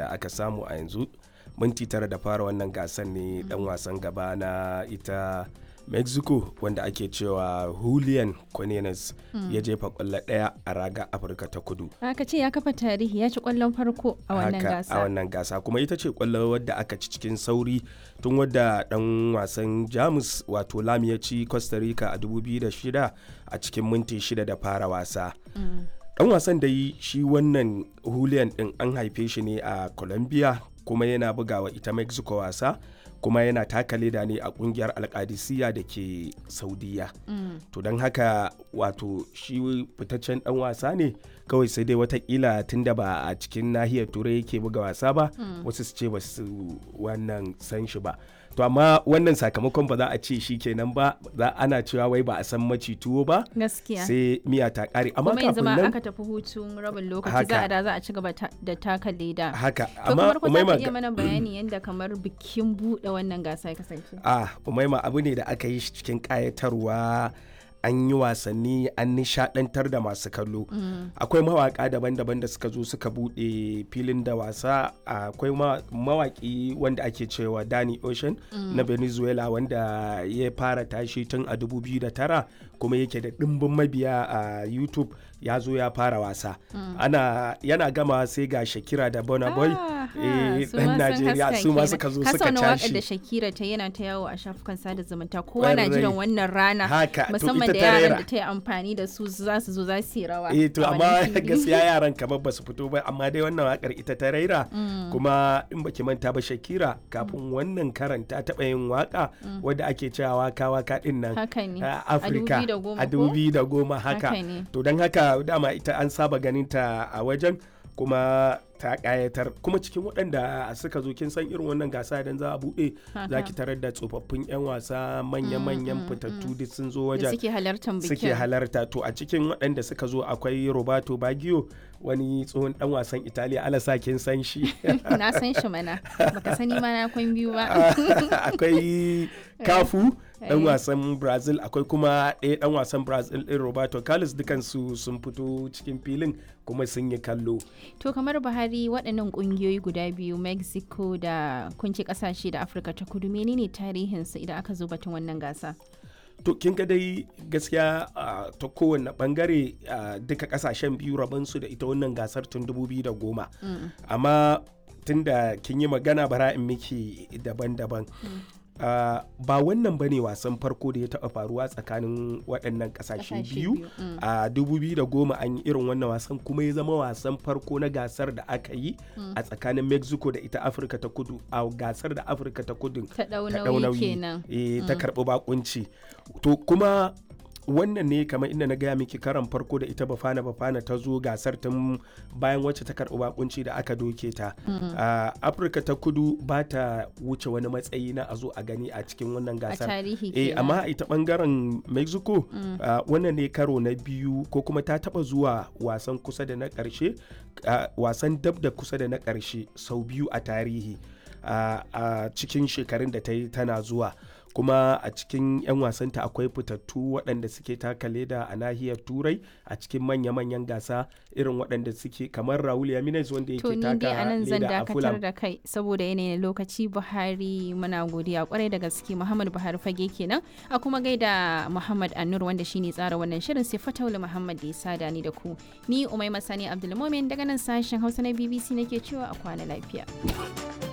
da aka samu a yanzu minti tara da fara wannan gasar ne dan wasan gaba na ita mexico wanda ake cewa julian cornelius ya jefa kwallo daya a raga afirka ta kudu aka ce ya kafa tarihi ya ci kwallon farko a wannan haka gasa a wannan gasa kuma ita ce kwallo wadda aka ci cikin sauri tun wadda dan wasan jamus wato lam ya ci costa rica a 2006 a cikin minti shida da fara wasa dan wasan da yi shi wannan julian din an haife shi ne a colombia kuma yana bugawa ita mexico wasa kuma yana taka leda ne a kungiyar alkadisiya da ke saudiya to don haka wato shi fitaccen dan wasa ne kawai sai dai watakila tunda ba a cikin nahiyar turai yake buga wasa ba wasu su ce ba su wannan san shi ba to amma wannan sakamakon ba za a ce shi kenan ba za ana cewa wai ba a san maci tuwo ba gaskiya sai miya ta kare amma kuma yanzu kafin ma nan aka tafi hutun rabin lokaci Haka. za a da za a ci gaba ta- da taka leda haka to amma kamar ku za Umaima ka iya mana bayani yadda kamar bikin buɗe wannan gasa ya kasance Ah, Umaima abu ne da aka yi shi cikin ƙayatarwa an yi wasanni an nishadantar da masu kallo akwai mawaka daban-daban da suka zo suka bude filin da wasa akwai ma- mawaki wanda ake cewa Danny Ocean na Venezuela wanda ya fara tashi tun a 2009 kuma yake da ɗimbin mabiya a YouTube ya zo ya fara wasa ana yana gama sai ga Shakira da Burna Boy Aha, eh, su ɗan ma sun Najeriya haska su ma kenan. suka zo Ka suka sauna waƙar tashi da Shakira ta yana ta yawo a shafukan sada zumunta kowa na Ƙwarai. jiran wannan rana Haka, to musamman ita da ta yaran rera. da ta yi amfani da su za su zo za su yi rawa eh to a amma wannan fili. gaskiya yaran kamar ba su fito ba amma dai wannan wakar ita ta raira kuma in baki manta ba Shakira kafin wannan karan ta taɓa yin waka wadda ake cewa waka waka din nan haka ne a Afirka a 2010 a ko? dubi da goma haka Haka ne. to don haka dama ita an saba ganin ta a wajen kuma ta kayatar kuma cikin waɗanda suka zo kin san irin wannan gasa idan za a buɗe za ki tarar da tsofaffin 'yan wasa manya-manyan fitattu duk sun zo da wajen suke halartar bikin suke halarta to a cikin waɗanda suka zo akwai roberto baggio wani tsohon dan wasan italiya alasa kin san shi na san shi mana baka sani ma na kwan biyu ba akwai kafu dan Eh. wasan brazil akwai kuma ɗaya dan wasan brazil ɗin roberto carlos dukansu sun fito cikin filin kuma sun yi kallo to kamar buhari waɗannan ƙungiyoyi guda biyu mexico da kunci ƙasashe da afirka ta kudu menene tarihinsu idan aka zo batun wannan gasa to kin ga dai gaskiya ah, ta kowane bangare ah, duka kasashen biyu rabansu da ita wannan gasar tun 2010 amma tunda kin yi magana bara in miki daban-daban Ah, ba wannan bane wasan farko da ya taɓa faruwa tsakanin waɗannan ƙasashe Ƙasashe biyu biyu, mm. a 2010 an yi irin wannan wasan kuma ya zama wasan farko na gasar da aka yi a tsakanin mexico da ita afirka ta kudu a gasar da afirka ta kudu ta ɗau ta ɗau nauyi nauyi kenan eh, ta karɓi bakunci to kuma wannan ne kamar inda na gaya miki karan farko da ita bafana bafana ta zo gasar tun bayan wacce ta karɓi bakunci da aka doke ta a afirka ta kudu ba ta wuce wani matsayi na a zo a gani a cikin wannan a gasar tarihi eh kenan amma a ita bangaren mexico ah, wannan ne karo na biyu ko kuma ta taba zuwa wasan kusa da na karshe ah, wasan dab da kusa da na karshe sau biyu a tarihi ah, a cikin shekarun da ta yi tana zuwa kuma a cikin 'yan wasanta akwai fitattu waɗanda suke taka leda a nahiyar turai a cikin manya-manyan gasa irin waɗanda suke kamar raul yaminez wanda to yake ni dai a taka nan zan leda a dakatar fulham da kai saboda yanayin lokaci buhari muna godiya kwarai da gaske muhammad buhari fage kenan a kuma gaida muhammad annur wanda shine tsara wannan shirin sai fataula muhammad da ya sada ni da ku ni umai masani abdulmomin daga nan sashen hausa na bbc nake cewa a kwana lafiya